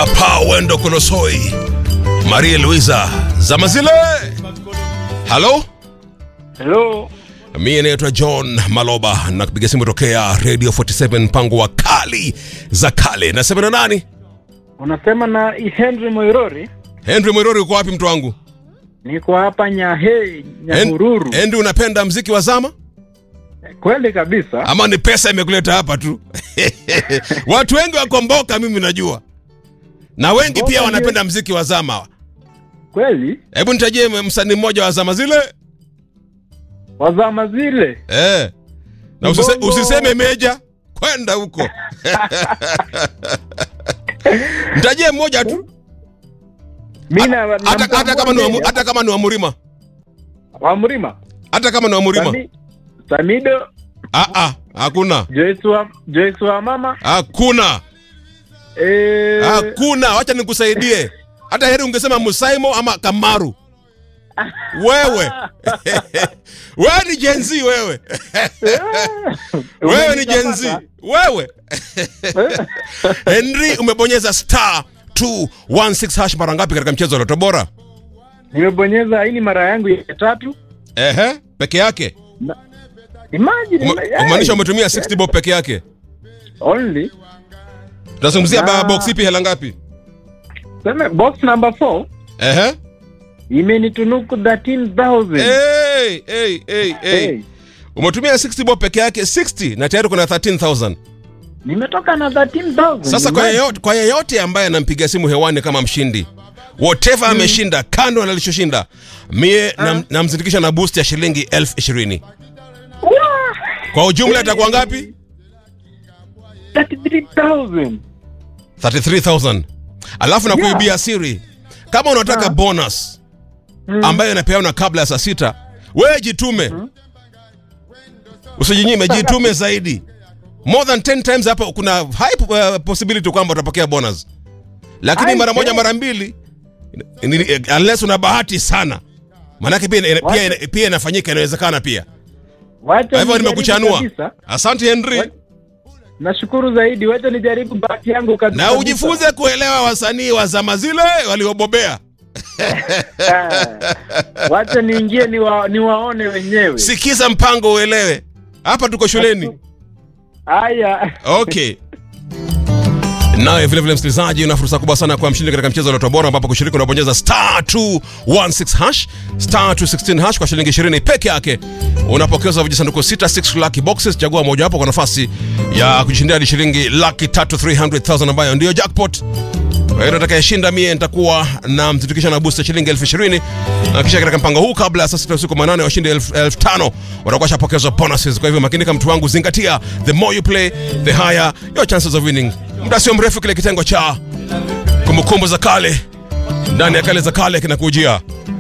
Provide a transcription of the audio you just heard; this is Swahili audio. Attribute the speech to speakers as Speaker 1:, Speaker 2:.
Speaker 1: papa wendo kolosoi maria luisa zamazile halo
Speaker 2: Hello.
Speaker 1: mie naitwa john maloba na kupiga simu tokea radio 47 mpango wa kali za kale nasema na nani
Speaker 2: Unasema na Henry Moirori?
Speaker 1: henry mwerori uko wapi mtu wangu
Speaker 2: Niko hapa Nyahe,
Speaker 1: Hen-
Speaker 2: Nyahururu.
Speaker 1: henry unapenda mziki wa zama
Speaker 2: Kweli kabisa.
Speaker 1: ama ni pesa imekuleta hapa tu watu wengi wakomboka mimi najua na wengi
Speaker 2: Komboka
Speaker 1: pia
Speaker 2: ndio-
Speaker 1: wanapenda mziki wa zama
Speaker 2: Kweli?
Speaker 1: hebu nitajie msanii mmoja wa zama zile
Speaker 2: Wazama zile.
Speaker 1: eh. na usise,
Speaker 2: Mbongo.
Speaker 1: usiseme meja kwenda huko nitajie mmoja tu
Speaker 2: Mimi na
Speaker 1: hata, hata, kama ni wa, Mu- hata kama ni wa murima
Speaker 2: wa Mrima.
Speaker 1: hata kama ni wa murima
Speaker 2: Sami, Samido,
Speaker 1: ah, ah, hakuna
Speaker 2: Joyce wa Joyce wa mama.
Speaker 1: hakuna
Speaker 2: Eh,
Speaker 1: hakuna wacha nikusaidie hata heri ungesema musaimo ama kamaru wewe wewe ni jenzi wewe wewe ni jenzi wewe henry umebonyeza star 216 hash mara ngapi katika mchezo wa loto bora
Speaker 2: Nimebonyeza hii ni mara yangu ya tatu.
Speaker 1: ehe peke yake
Speaker 2: Imagine.
Speaker 1: Ume- kumaanisha umetumia 60 bob peke yake
Speaker 2: only.
Speaker 1: tunazungumzia
Speaker 2: Na-
Speaker 1: ba- box ipi hela ngapi
Speaker 2: Sema box number 4
Speaker 1: ehe
Speaker 2: imenitunuku 13000.
Speaker 1: hey, hey, hey, hey.
Speaker 2: Hey.
Speaker 1: umetumia 60 bob peke yake 60 na tayari kuna 13000
Speaker 2: Nimetoka na 13000.
Speaker 1: sasa kwa
Speaker 2: Imagine.
Speaker 1: yeyote, kwa yeyote ambaye anampiga simu hewani kama mshindi whatever ameshinda kando na alichoshinda mie nam- namzindikisha na boost ya shilingi elfu ishirini
Speaker 2: Wah!
Speaker 1: kwa ujumla itakuwa ngapi
Speaker 2: 33,000.
Speaker 1: 33000 alafu na
Speaker 2: Yeah.
Speaker 1: kuibia siri kama unataka bonus ambayo inapeana kabla ya saa sita wewe jitume usijinyime jitume zaidi more than 10 times hapa kuna high uh, possibility kwamba utapokea bonus lakini
Speaker 2: I
Speaker 1: mara moja
Speaker 2: say.
Speaker 1: mara mbili ni- ni- unless una bahati sana manake pia, ina- pia, ina- pia inafanyika inawezekana pia
Speaker 2: Wacha
Speaker 1: kwa hivyo
Speaker 2: nijaribu
Speaker 1: nimekuchanua
Speaker 2: kabisa.
Speaker 1: asante henry
Speaker 2: Wa- Nashukuru zaidi, wacha nijaribu bahati yangu kabisa.
Speaker 1: na ujifunze kuelewa wasanii wa zama zile waliobobea
Speaker 2: Ah, Wacha niingie niwa, niwaone wenyewe.
Speaker 1: sikiza mpango uelewe hapa tuko shuleni
Speaker 2: Haya.
Speaker 1: okay naye vilevile msikilizaji una fursa kubwa sana kwa mshindi katika mchezo wa Loto Bora ambapo kushiriki unabonyeza star 216 hash star 216 hash kwa shilingi 20 peke yake unapokezwa vijisanduku 66 lucky boxes chagua mojawapo kwa nafasi ya kujishindia hadi shilingi laki tatu 300000 ambayo ndiyo jackpot kwa hiyo atakayeshinda mie nitakuwa na mtitikisha na booster shilingi elfu ishirini na kisha katika mpango huu kabla ya saa sita usiku manane washindi elfu elfu tano watakuwa shapokezwa bonuses kwa hivyo makinika mtu wangu zingatia the more you play the higher your chances of winning muda sio mrefu kile kitengo cha kumbukumbu za kale ndani ya kale za kale kinakujia